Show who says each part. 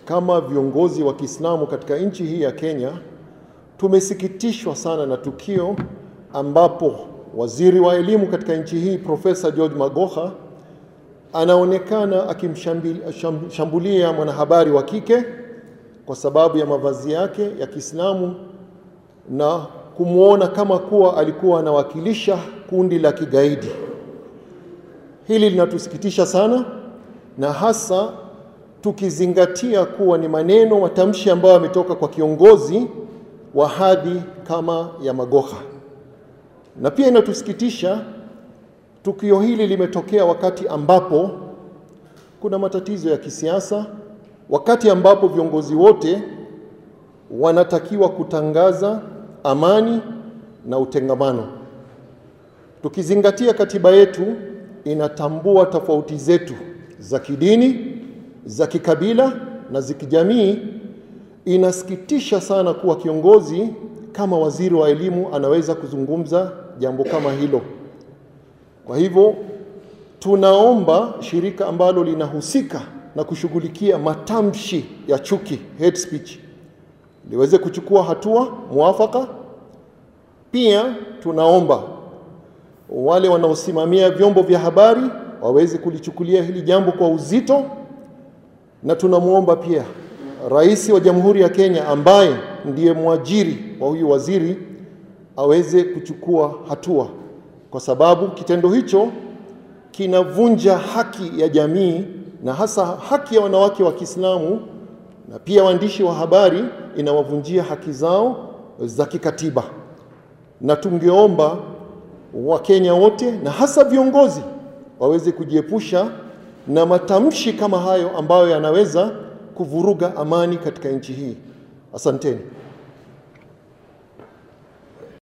Speaker 1: kama viongozi wa Kiislamu katika nchi hii ya Kenya tumesikitishwa sana na tukio ambapo waziri wa elimu katika nchi hii Profesa George Magoha anaonekana akimshambulia mwanahabari wa kike kwa sababu ya mavazi yake ya Kiislamu na kumwona kama kuwa alikuwa anawakilisha kundi la kigaidi. Hili linatusikitisha sana na hasa tukizingatia kuwa ni maneno matamshi ambayo yametoka kwa kiongozi wa hadhi kama ya Magoha. Na pia inatusikitisha tukio hili limetokea wakati ambapo kuna matatizo ya kisiasa, wakati ambapo viongozi wote wanatakiwa kutangaza amani na utengamano. Tukizingatia katiba yetu inatambua tofauti zetu za kidini, za kikabila na za kijamii. Inasikitisha sana kuwa kiongozi kama waziri wa elimu anaweza kuzungumza jambo kama hilo. Kwa hivyo tunaomba shirika ambalo linahusika na kushughulikia matamshi ya chuki, hate speech, liweze kuchukua hatua mwafaka. Pia tunaomba wale wanaosimamia vyombo vya habari waweze kulichukulia hili jambo kwa uzito, na tunamwomba pia Rais wa Jamhuri ya Kenya ambaye ndiye mwajiri wa huyu waziri aweze kuchukua hatua, kwa sababu kitendo hicho kinavunja haki ya jamii na hasa haki ya wanawake wa Kiislamu, na pia waandishi wa habari inawavunjia haki zao za kikatiba, na tungeomba Wakenya wote na hasa viongozi waweze kujiepusha na matamshi kama hayo ambayo yanaweza kuvuruga amani katika nchi hii. Asanteni.